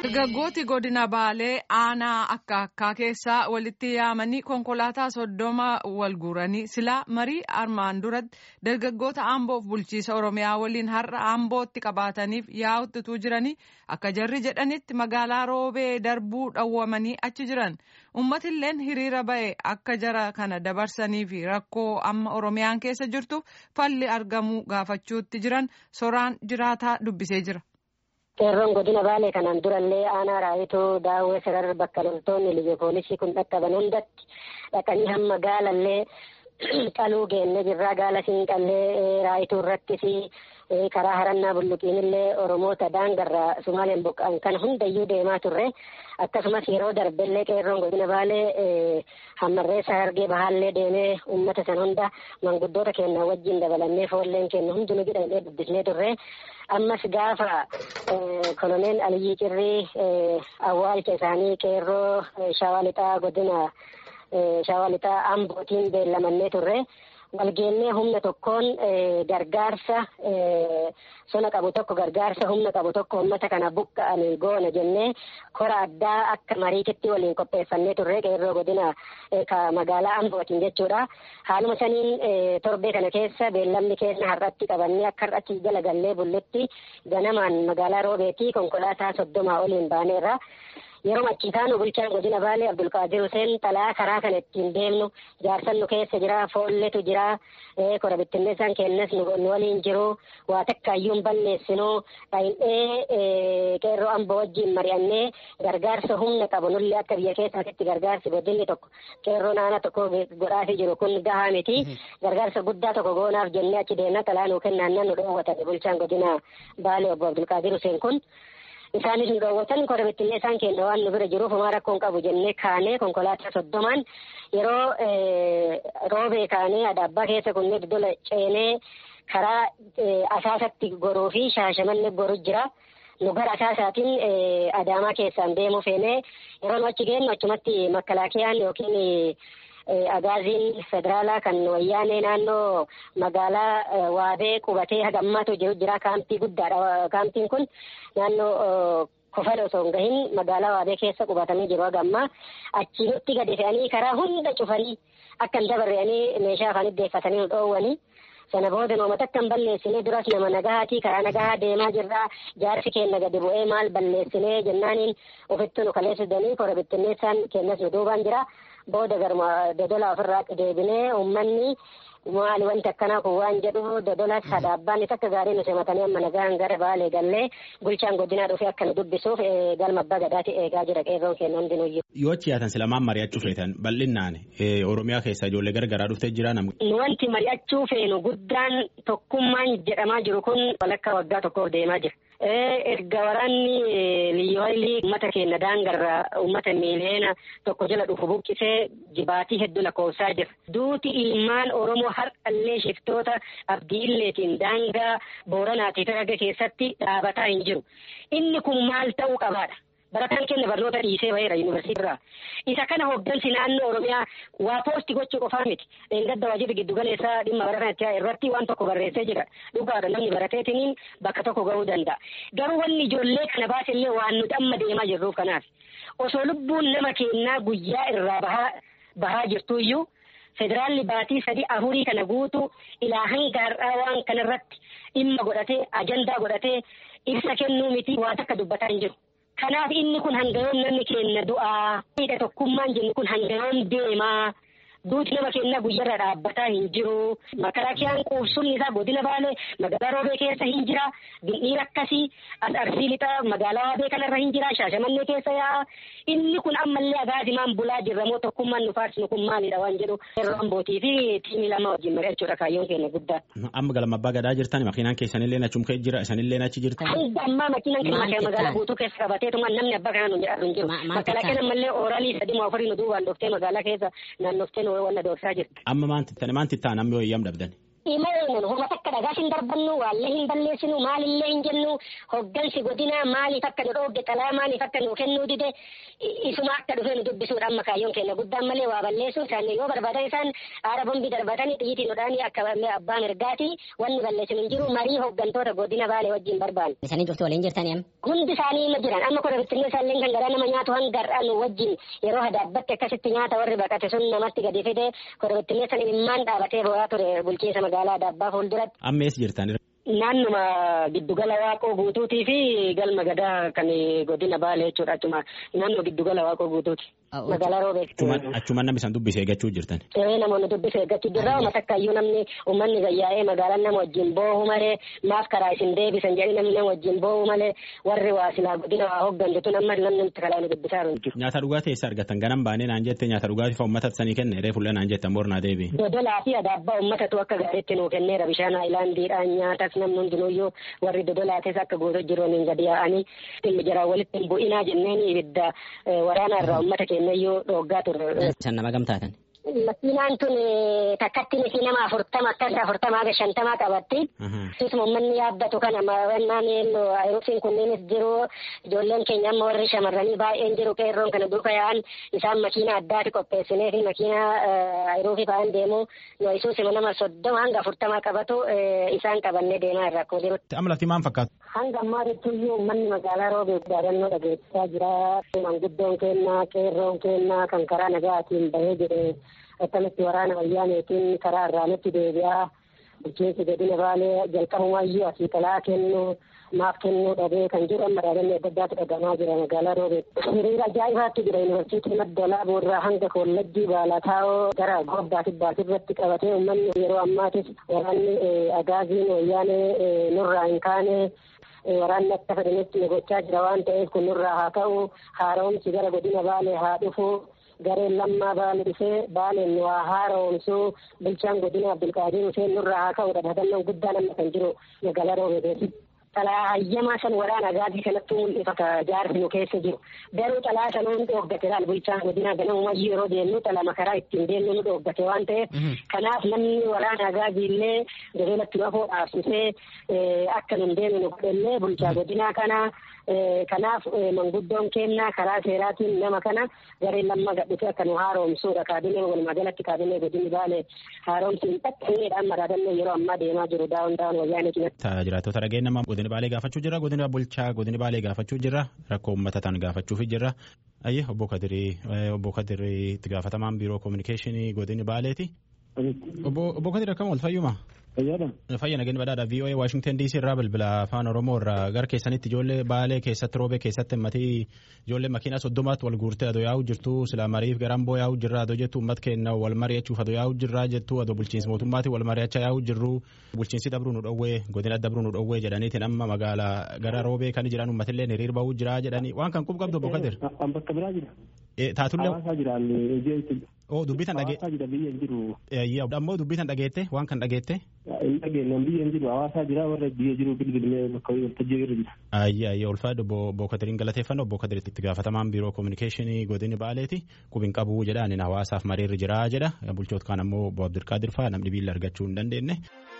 Dargaggooti godina Baalee aanaa akka akkaa keessaa walitti yaamanii konkolaataa soddoma wal guuranii silaa marii armaan duratti dargaggoota Amboof bulchiisa Oromiyaa waliin har'a Ambootti qabataniif yaa'uttuu jiranii akka jarri jedhanitti magaalaa Roobee darbuu dhawwamanii achi jiran. Uummatilleen hiriira ba'e akka jara kana dabarsanii fi rakkoo amma Oromiyaan keessa jirtu falli argamuu gaafachuutti jiran soraan jiraataa dubbisee jira. Qeerroon godina Baalee kanaan durallee aanaa raayituu daawwee sarar bakka loltoonni liyya poolisii kun dhaqqaban hundatti dhaqanii hamma gaalallee qaluu geenne jirraa gaala siinqallee raayituu irrattis karaa harannaa bulluqiinillee oromoota daangarraa sumaaleen buqqa'an kana hundayyuu deemaa turre akkasumas yeroo darbellee qeerroon godina baalee hammarreessa hargee bahaallee deemee ummata san hunda manguddoota keenya wajjin dabalannee foolleen keenya hundinuu jedhamee dubbisnee turre ammas gaafa koloneel aliyyii cirrii awwaalcha isaanii qeerroo shawaa lixaa godina shawaa lixaa ambootiin beellamannee turre. walgeennee humna tokkoon gargaarsa sona qabu tokko gargaarsa humna qabu tokko uummata kana buqqa'anii goona jennee kora addaa akka mariititti waliin qopheeffannee turre qeerroo godina magaalaa ambootiin jechuudha haaluma saniin torbee kana keessa beellamni keenya har'atti qabannee akka har'atti jala gallee bullutti ganamaan magaalaa roobeetii konkolaataa soddomaa oliin baaneerra. yeroo achiitaanu bulchaan godina baalee abdulqaadir huseen xalaa karaa kana ittiin deemnu jaarsan nu keessa jira foolletu jira kora bittinneessaan kennas nu waliin jiru waa takkaayyuu hin balleessinu dhayin'ee qeerroo amboo wajjin mari'annee gargaarsa humna qabu nulli akka biyya keessaatitti gargaarsi godinni tokko qeerroo naana tokko godhaafii jiru kun gahaa miti gargaarsa guddaa tokko goonaaf jennee achi deemna xalaa nuu kennaannan nu dhoowwatan bulchaan godina baalee obbo abdulqaadir huseen kun. isaanis nu dhoowwatan kora bittinee isaan keenya waan nu bira jiruuf homaa rakkoon qabu jennee kaanee konkolaataa soddomaan yeroo roobee kaanee adaabbaa keessa kunnee dodola ceenee karaa asaasatti goruu fi shaashamanne goru jira. nu gara asaasaatiin adaamaa keessaan deemuu feenee yeroo nu achi geenyu achumatti makkalaakiyaan yookiin agaaziin federaalaa kan wayyaanee naannoo magaalaa waabee qubatee hagammaatu jiru jira kaampii guddaadha kaampiin kun naannoo kofala osoo hin gahin magaalaa waabee keessa qubatanii jiru hagammaa achiinutti gadi fe'anii karaa hunda cufanii akka hin dabarre'anii meeshaa afaan iddeeffatanii nu dhoowwanii. sana booda nooma takka hin balleessinee duras nama nagahaatii karaa nagahaa deemaa jirraa jaarsi keenya gadi bu'ee maal balleessinee jennaaniin ofitti nu kaleessisanii kora bittinneessaan kennas nu duubaan jira booda garma dodola ofirraa deebinee uummanni maali wanti akkanaa kun waan jedhu dodola sadaabbaan takka gaarii nu simatanii amma nagaan gara baalee gallee bulchaan godinaa dhufee akka nu dubbisuuf galma abbaa gadaati eegaa jira qeerroon keenya hundinuyyuu. Yoo achi yaatan silamaan mari'achuu feetan bal'inaan Oromiyaa keessa ijoollee gargaraa dhuftee jira namni. Wanti mari'achuu feenu guddaan tokkummaan jedhamaa jiru kun walakkaa waggaa tokkoof deemaa jira. erga waraanni liyyooylii uummata keenya daangarraa uummata miiliyoona tokko jala dhufu buqqisee jibaatii hedduu lakkoofsaa jira. Duuti ilmaan Oromoo har'allee shiftoota abdii illeetiin daangaa booranaatii fi keessatti dhaabataa hin jiru. Inni kun maal ta'uu qabaadha? barataan keenya barnoota dhiisee baheera yuunivarsiitirraa isa kana hoggansi naannoo oromiyaa waa poosti gochuu qofaa miti dheengadda waajirri giddu galeessaa dhimma bara kana irratti waan tokko barreessee jira dhugaadha namni barateetiniin bakka tokko gahuu danda'a garuu wanni ijoollee kana baasillee waan nuti amma deemaa jirruuf kanaaf osoo lubbuun nama keenyaa guyyaa irraa bahaa bahaa jirtuyyuu federaalli baatii sadii afurii kana guutu ilaa hanga har'aa waan kanarratti dhimma godhatee ajandaa godhatee ibsa kennuu miti waa takka dubbataa hin jiru. Kanaaf inni kun hangayoon namni keenya du'aa. Miidha tokkummaan jennu kun hangayoon deemaa. Duuti nama keenya guyyarra dhaabbataa hin jiru. Makalaakiyaan quubsumni isaa godina baalee magaalaa roobee keessa hin jira. Bindhiir akkasii as arsii lixa magaalaa waabee kanarra hin jira. Shaashamannee keessa yaa'a. Inni kun ammallee agaazimaan bulaa jirra moo tokkummaan nu faarsinu kun maalidha waan jedhu. Yeroo ambootii fi tiimii lama wajjin mari'achuudha kaayyoon keenya guddaa. Amma galma abbaa gadaa jirtan makiinaan keessanillee achum kee jira isanillee achi jirtan. Hanga ammaa makiinaan keenya magaalaa guutuu keessa qabateetuma namni abbaa kana nu jedhamu hin jiru. Makalaakiyaan ammallee ooraalii sadii moo afurii nu duubaan dhoftee magaalaa keessa naannoftee wanna doorsaa jirti. Amma maanti tani maanti ta'an amma yooyyam dhabdan. Imoonan homa takka dhagaas hin darbannu waallee hin balleessinu maalillee hin jennu hoggansi godinaa maaliif akka nu dhoogge xalaa maaliif akka nu kennuu dide isuma akka dhufee nu dubbisuudha amma kaayyoon keenya guddaan malee waa balleessuun isaanii yoo barbaadan isaan aara bombii darbatanii xiyyitii nu dhaanii akka abbaa mirgaati wanni balleessinu hin jiru marii hoggantoota godina baalee wajjin barbaanne. Isanii cuftu waliin jirtanii amma. Hundi isaanii ma jiran amma kora bittinnee isaallee kan garaa nama nyaatu hangar'aa nu wajjin yeroo hadaabbatte akkasitti nyaata warri baqate sun namatti gadi fide kora bittinnee san imimmaan dhaabatee bo'aa ture bulchiinsa magaalaa Adaabbaa fuulduratti. Amma eessa jirtan? Naannuma giddugala waaqoo guutuutii fi galma gadaa kan godina baalee jechuudha achuma naannoo giddugala waaqoo guutuuti. Magaalaa roobee. Achuma namni isaan dubbise eeggachuu jirtan. Ee namoonni dubbise eeggachuu jirra uummata akkaayyuu namni uummanni gayyaa'ee magaalaan nama wajjin boo'u malee maaf karaa isin deebisan jedhanii namni nama wajjin boo'u malee warri waa silaa godina waa hooggantu tun amma namni nutti kalaa nu dubbisaa jiru. Nyaata dhugaatii eessa argattan ganam baanee naan jette nyaata dhugaatii fa uummata sanii kenne reefullee naan jettan boornaa deebi. Dodolaa fi adaabbaa uummatatu akka gaariitti nuu kenneera bishaan haayilaandiidhaan nyaatas namni hundinuyyuu warri dodolaates akka guutuu jiruun gadi yaa'anii jiraan walitti hin bu'inaa jenneen ibidda waraanaa irraa uummata keenyayyuu dhooggaa turre. San nama gamtaatan. Makiinaan tun takkatti misi nama afurtama akkas afurtamaa fi shantamaa qabatti. Akkasuma uummanni yaabbatu kana mawannaan ayiruufiin kunneenis jiru ijoolleen keenya amma warri shamarranii baay'een jiru qeerroon kana duuka yaa'an isaan makiina addaati qopheessinee fi makiina ayiruufii fa'aan deemu nu isuusima nama soddoma hanga afurtamaa qabatu isaan qabannee deemaa irra akkuma jirutti. Amma lafti maal fakkaatu? Hanga ammaa jechuuyyuu uummanni magaalaa roobee yaadannoo dhageessisaa jira. Manguddoon kennaa qeerroon kennaa kan karaa nagaatiin bahee jedhe akkamitti waraana wayyaaneetiin karaa irraa nutti deebi'aa. bulchiinsi godina baalee jalqabumayyuu asii talaa kennu maaf kennuu dhabee kan jiru amma dhaabbanni adda addaatu dhagahamaa jira magaalaa roobee. Hiriira ajaa'ibaatti jira yuunivarsiitii madda laaboo irraa hanga kollajjii baalaataawoo gara gobbaa kibbaas irratti qabatee uummanni yeroo ammaatis waraanni agaaziin wayyaanee nurraa hin kaane waraanni akka fedhanitti gochaa jira waan ta'eef kun nurraa haa ta'u haaromsi gara godina baalee haa dhufu gareen lammaa baale dhufee baaleen waa haaromsuu bulchaan godina abdulqaadir huseen nurraa haa ka'udha dhadannoon guddaan amma kan jiru magaalaa roobeeteeti. Xalaa hayyamaa san waraana agaazii kanatti mul'ifata jaarsi nu keessa jiru. Garuu xalaa sanuun dhooggate laal bulchaan godinaa ganamumayyuu yeroo deemnu xalaa makaraa ittiin deemnu nu dhooggate waan ta'eef kanaaf namni waraana agaazii illee gabeelatti nu afoo dhaabsisee akka nun deemnu nu godhellee bulchaa godinaa kanaa kanaaf manguddoon kennaa karaa seeraatiin nama kana gareen lamma gadhite akka nu haaromsuudha kaabinee walumaa galatti kaabinee godinni baale haaromsi hin xaqqanneedhaan maraadannoo yeroo ammaa deemaa jiru daawun daawun wayyaanee cinatti. Jiraattota dhageen nama godina baalee gaafachuu jira godina bulchaa godina baalee gaafachuu jira rakkoo uummata tan gaafachuufi jira. Ayyee obbo Kadirii obbo Kadirii itti gaafatamaan biiroo koominikeeshinii godini baaleeti. Obbo Kadirii akkam wal fayyuma? Fayya nageen badhaadha VOA Washington DC irraa bilbila afaan Oromoo irraa gara keessanitti ijoollee baalee keessatti roobee keessatti himmatii ijoollee makiinaa soddomaatti wal guurtee adoo yaa'u jirtu silaa mariif garan boo yaa'u jirra adoo jettu uummat kenna wal mari'achuuf adoo yaa'u jirra jettu adoo bulchiinsi mootummaati wal mari'achaa yaa'u jirru bulchiinsi dabruu nu dhowwee godina dabruu nu dhowwee jedhaniitiin amma magaalaa gara roobee kan jiran uummatillee hiriir ba'uu jira jedhanii waan kan qub qabdu obbo Kadir. Bakka biraa jira. Taatullee. Hawaasaa jiraan hojii Oo dubbitan dhagee. Hawaasaa jira biyya hin jiru. Ammoo dubbitan dhageette waan kan dhageette. Hin dhageenyaan biyya hin jiru hawaasaa jira warra biyya jiru bilbilee bakka waltajjii irra jira. Ayyi ayyi ulfaa obbo Kadiriin galateeffannoo obbo Kadiriitti itti gaafatamaan biiroo koominikeeshinii godini baaleeti qubin qabuu jedha ani hawaasaaf mariirri jira jedha bulchoota kaan ammoo obbo Abdulqaadir fa'aa namni biilla argachuu hin dandeenye.